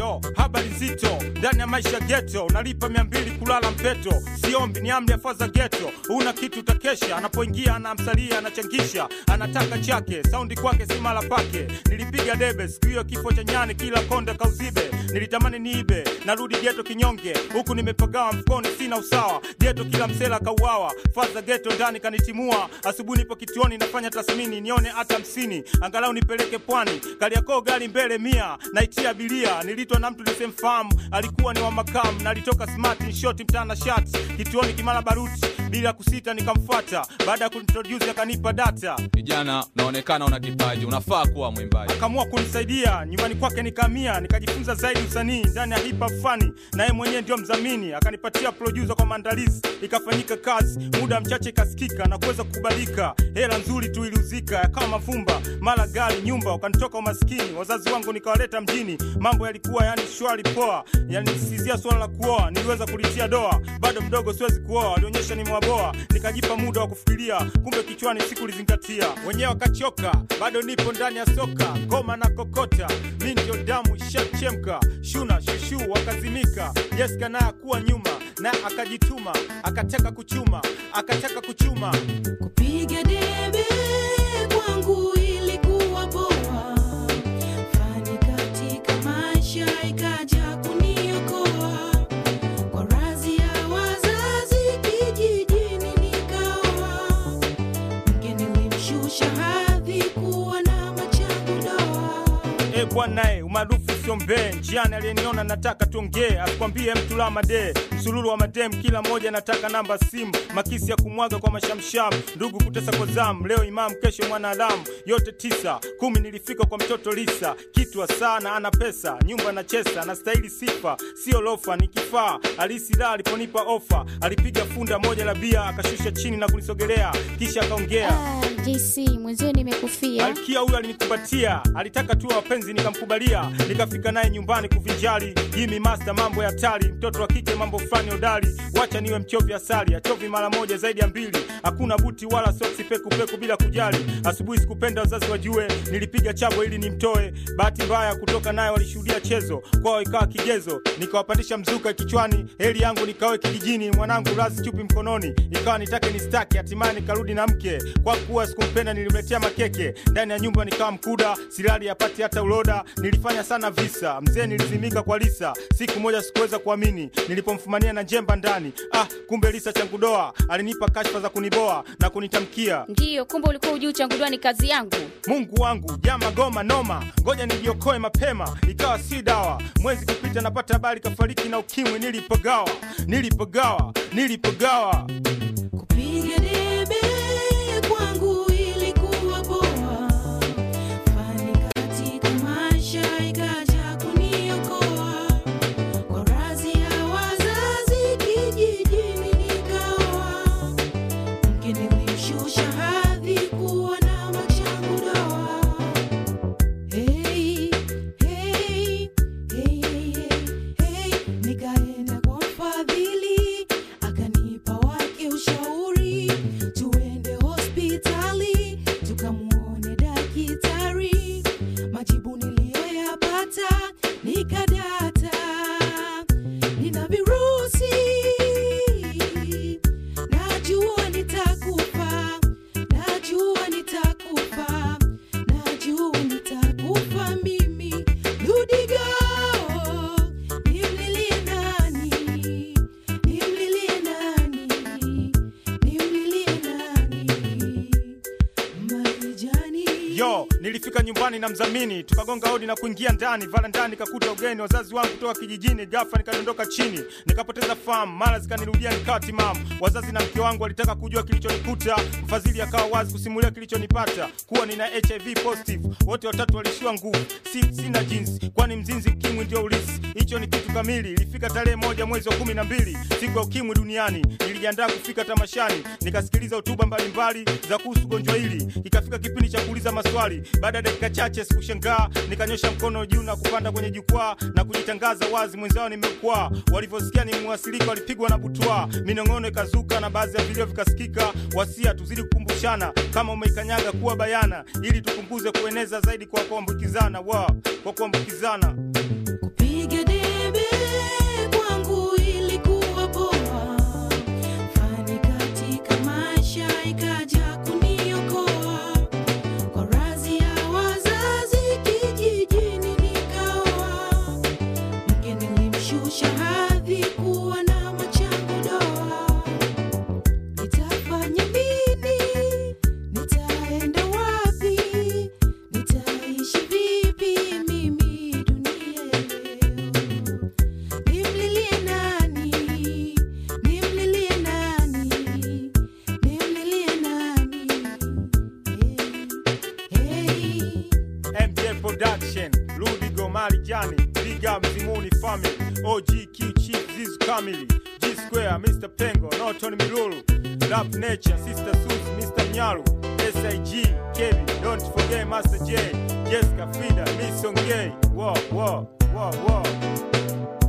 Yo, habari nzito ndani ya maisha geto, unalipa mia mbili kulala mpeto, siombi ni amri ya faza geto. Una kitu utakesha, anapoingia anamsalia, anachangisha, anataka chake, saundi kwake si mala pake. Nilipiga debe siku hiyo, kifo cha nyani, kila konde kauzibe. Nilitamani niibe, narudi geto kinyonge, huku nimepagawa mfukoni, sina usawa. Geto kila msela kauawa, faza geto ndani kanitimua. Asubuhi nipo kituoni, nafanya tathmini, nione hata hamsini, angalau nipeleke pwani. Kariakoo gari mbele mia, naitia abiria. Nilitwa na mtu nisemfahamu, alikuwa ni wa makamu, nalitoka smart in short mtana shati kituoni Kimara Baruti, bila kusita nikamfuata. Baada ya kunintroduce akanipa data Kijana, unaonekana una kipaji, unafaa kuwa mwimbaji. akaamua kunisaidia nyumbani kwake nikamia nikajifunza zaidi usanii ndani ya hip hop fani na yeye mwenyewe ndio mdhamini akanipatia producer kwa maandalizi ikafanyika kazi muda mchache ikasikika na kuweza kukubalika hela nzuri tu iliuzika yakawa mavumba mara gari nyumba ukanitoka umaskini wazazi wangu nikawaleta mjini mambo yalikuwa yani shwari poa yanisizia swala la kuoa niliweza kulitia doa bado mdogo siwezi kuoa walionyesha ni mwaboa nikajipa muda wa kufikiria kumbe kichwani sikulizingatia wenyewe wakachoka bado nipo ndani ya soka ngoma na kokota mi ndio damu ishachemka shuna shushu wakazimika yeska naye akuwa nyuma naye akajituma akataka kuchuma akataka kuchuma Kupiga debe kwangu ilikuwa poa, fani katika maisha ikaja kuniokoa. Kwa razi ya wazazi kijijini nikaoa, mke nilimshusha hadhi kuwa na machangu doa. e bwanae umaarufu siombee njiani aliyeniona nataka tuongee asikwambie mtu la made msululu wa madem kila moja nataka namba simu makisi ya kumwaga kwa mashamsham ndugu kutesa kwa zamu leo imam kesho mwanadamu yote tisa kumi nilifika kwa mtoto lisa kitwa sana ana pesa nyumba na chesa na stahili sifa sio lofa ni kifaa alisi la aliponipa ofa alipiga funda moja la bia akashusha chini na kunisogelea kisha akaongea Ah, JC mwenzio nimekufia. Malkia huyo alinikumbatia, alitaka tuwe wapenzi, nikamkubalia. Nikafika naye nyumbani kuvinjali, Jimmy Master, mambo ya hatari, mtoto wa kike mambo fulani hodari. Wacha niwe mchovi asali, achovi mara moja zaidi ya mbili, hakuna buti wala soksi, peku peku bila kujali. Asubuhi sikupenda wazazi wajue, nilipiga chabo ili nimtoe. Bahati mbaya kutoka naye walishuhudia chezo, kwao ikawa kigezo, nikawapandisha mzuka kichwani, heli yangu nikawe kijijini, mwanangu lazi chupi mkononi, ikawa nitake nistaki, hatimaye nikarudi na mke. Kwa kuwa sikumpenda, nilimletea makeke ndani ya nyumba, nikawa mkuda, silali yapati hata uloda. Nilifanya sana visa, mzee nilizimika kwa Lisa. Siku moja sikuweza kuamini nilipomfumania na njemba ndani. Ah, kumbe Lisa changudoa alinipa kashfa za kuniboa na kunitamkia Ndiyo, kumbe ulikuwa ujui uchanguliwa ni kazi yangu. Mungu wangu jama goma noma, ngoja nijiokoe mapema, ikawa si dawa. Mwezi kupita napata habari kafariki na ukimwi, nilipagawa, nilipagawa, nilipagawa. Kupiga debe kwangu ilikuwa poa, fani katika maisha ikaja kuniokoa. Kwa razi ya wazazi kijijini nikaoa, mke nilimshusha hadhi kuwa na machangu doa. Hey, hey, hey, hey, hey, nikaenda kwa mfadhili akanipa wake ushauri, tuende hospitali tukamwone daktari. Majibu niliyoyapata nikadata, nina virusi, najua nitakufa, najua nitakufa, najua nitakufa mimi. Ludigo, nimlilie nani? Nimlilie nani? Nimlilie nani? Marijani. Yo, nilifika nyumbani na mzamini, tukagonga hodi na kuingia ndani. Vala ndani kakuta ugeni, wazazi wangu kutoka kijijini. Ghafla nikadondoka chini, nikapoteza fahamu, mara zikanirudia nikawa timamu. Wazazi na mke wangu walitaka kujua kilichonikuta, mfadhili akawa wazi kusimulia kilichonipata, kuwa nina HIV positive. Wote watatu walishiwa nguvu, si, sina jinsi, kwani mzinzi ukimwi ndio ulisi. Hicho ni kitu kamili. Ilifika tarehe moja mwezi wa kumi na mbili, siku ya ukimwi duniani. Nilijiandaa kufika tamashani, nikasikiliza hotuba mbalimbali za kuhusu gonjwa hili. Ikafika kipindi cha kuuliza maswali. Baada ya dakika chache sikushangaa, nikanyosha mkono juu na kupanda kwenye jukwaa na kujitangaza wazi, mwenzao nimekwaa. Walivyosikia ni mwasilika, walipigwa na butwaa, minong'ono ikazuka na baadhi ya vilio vikasikika. Wasia tuzidi kukumbushana, kama umeikanyaga kuwa bayana, ili tupunguze kueneza zaidi kwa kuambukizana, wa kwa kuambukizana Kupiga Nation, Ludigo Marijani, Big Up Mzimuni Family, OGQ Chief Zizu Kamili, G Square, Mr. Pengo, Norton Milulu, Rap Nature, Sister Sus, Mr. Mnyalu, SIG, Kevin, don't forget Master J, Jessica Frida, Miss Ongei, wow, wow, wow, wow.